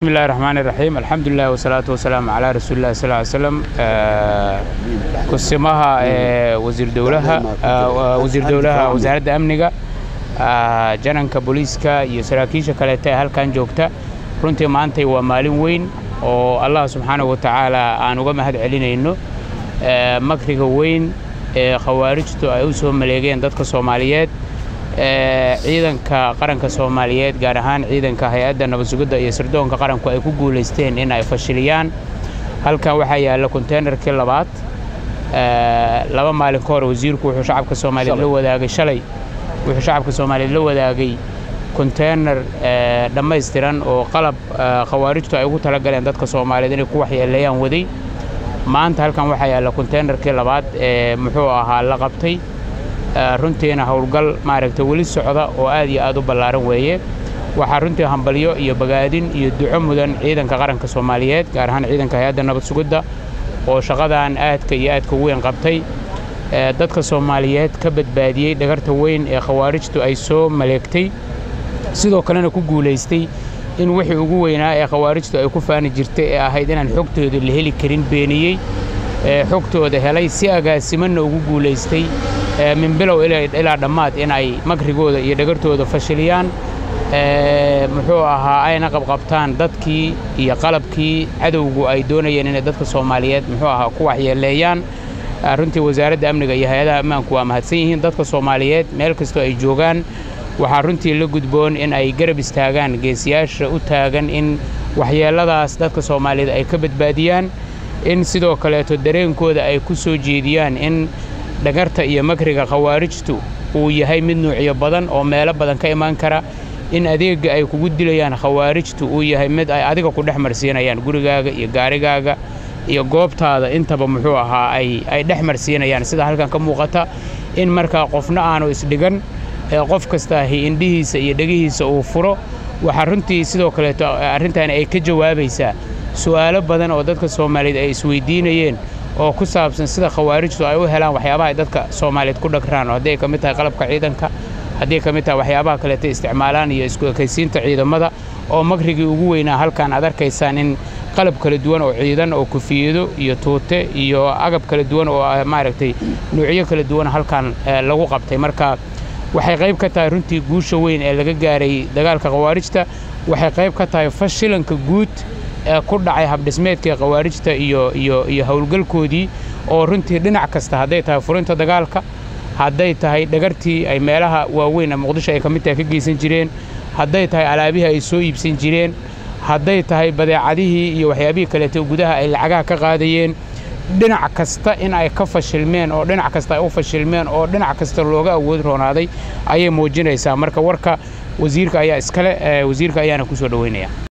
bismillahi raxmaani raxiim alxamdulilah wasalaatu wasalaamu calaa rasuulillahi sal ly slam kusimaha wasiir dowlaha wasiir dowlaha wasaaradda amniga jananka booliiska iyo saraakiisha kaleeta ee halkan joogta runtii maantay waa maalin weyn oo allah subxaanahu wa tacaala aan uga mahad celinayno makriga weyn ee khawaarijtu ay u soo maleegeen dadka soomaaliyeed ciidanka qaranka soomaaliyeed gaar ahaan ciidanka hay-adda nabadsugidda iyo sirdoonka qaranku ay ku guulaysteen in ay fashiliyaan halkan waxaa yaalla konteynerkii labaad laba maalin ka hor wasiirku wuxuu shacabka soomaaliyeed la wadaagay shalay wuxuu shacabka soomaaliyeed la wadaagay konteyner dhammaystiran oo qalab khawaarijtu ay ugu talagaleen dadka soomaaliyeed inay ku waxyeeleeyaan waday maanta halkan waxaa yaalla konteynerkii labaad ee muxuu ahaa la qabtay runtiina howlgal maaragtay weli socda oo aad iyo aad u ballaaran weeye waxaa runtii hambalyo iyo bagaadin iyo duco mudan ciidanka qaranka soomaaliyeed gaar ahaan ciidanka hay-adda nabad sugidda oo shaqadan aadka iyo aadka weyn qabtay dadka soomaaliyeed ka badbaadiyey dhagarta weyn ee khawaarijtu ay soo maleegtay sidoo kalena ku guulaystay in wixii ugu weynaa ee khawaarijtu ay ku faani jirtay ee ahayd inaan xogtooda la heli karin beeniyey xogtooda helay si agaasimanna ugu guulaystay min bilow ilaa dhammaad in ay makrigooda iyo dhagartooda fashiliyaan muxuu ahaa ayna qabqabtaan dadkii iyo qalabkii cadowgu ay doonayeen inay dadka soomaaliyeed muxuu ahaa ku waxyeeleeyaan runtii wasaaradda amniga iyo hay-adaha ammaanku waa mahadsan yihiin dadka soomaaliyeed meel kastoo ay joogaan waxaa runtii la gudboon in ay garab istaagaan geesiyaasha u taagan in waxyeelladaas dadka soomaaliyeed ay ka badbaadiyaan in sidoo kaleeto dareenkooda ay ku soo jeediyaan in dhagarta iyo makriga khawaarijtu uu yahay mid nuucyo badan oo meelo badan ka imaan kara in adeegga ay kugu dilayaan khawaarijtu uu yahay mid ay adiga ku dhex marsiinayaan gurigaaga iyo gaarigaaga iyo goobtaada intaba muxuu ahaa ay dhex marsiinayaan sida halkan ka muuqata in markaa qofna aanu isdhigan qof kastaahi indhihiisa iyo dhegihiisa uu furo waxaa runtii sidoo kaleeto arrintaani ay ka jawaabaysaa su'aalo badan oo dadka soomaaliyeed ay isweydiinayeen oo ku saabsan sida khawaarijtu ay u helaan waxyaabaha ay dadka soomaaliyeed ku dhagraan oo hadday ka mid tahay qalabka ciidanka hadday ka mid tahay waxyaabaha kaleeta isticmaalaan iyo isku ekaysiinta ciidamada oo makrigii ugu weynaa halkan aad arkaysaan in qalab kala duwan oo ciidan oo kufiyado iyo tuute iyo agab kala duwan oo maaragtay nuucyo kala duwan halkan lagu qabtay marka waxay qayb ka tahay runtii guusha weyn ee laga gaaray dagaalka khawaarijta waxay qayb ka tahay fashilanka guud ee ku dhacay habdhismeedkii khawaarijta iyo iyo iyo howlgalkoodii oo runtii dhinac kasta hadday tahay furinta dagaalka hadday tahay dhagartii ay meelaha waaweyn ee muqdisho ay ka mid tahay ka geysan jireen hadday tahay alaabihii ay soo iibsan jireen hadday tahay badeecadihii iyo waxyaabihii kaleeto gudaha ay lacagaha ka qaadayeen dhinac kasta in ay ka fashilmeen oo dhinac kasta ay u fashilmeen oo dhinac kasta looga awood roonaaday ayay muujinaysaa marka warka wasiirka ayaa iskale wasiirka ayaana ku soo dhoweynaya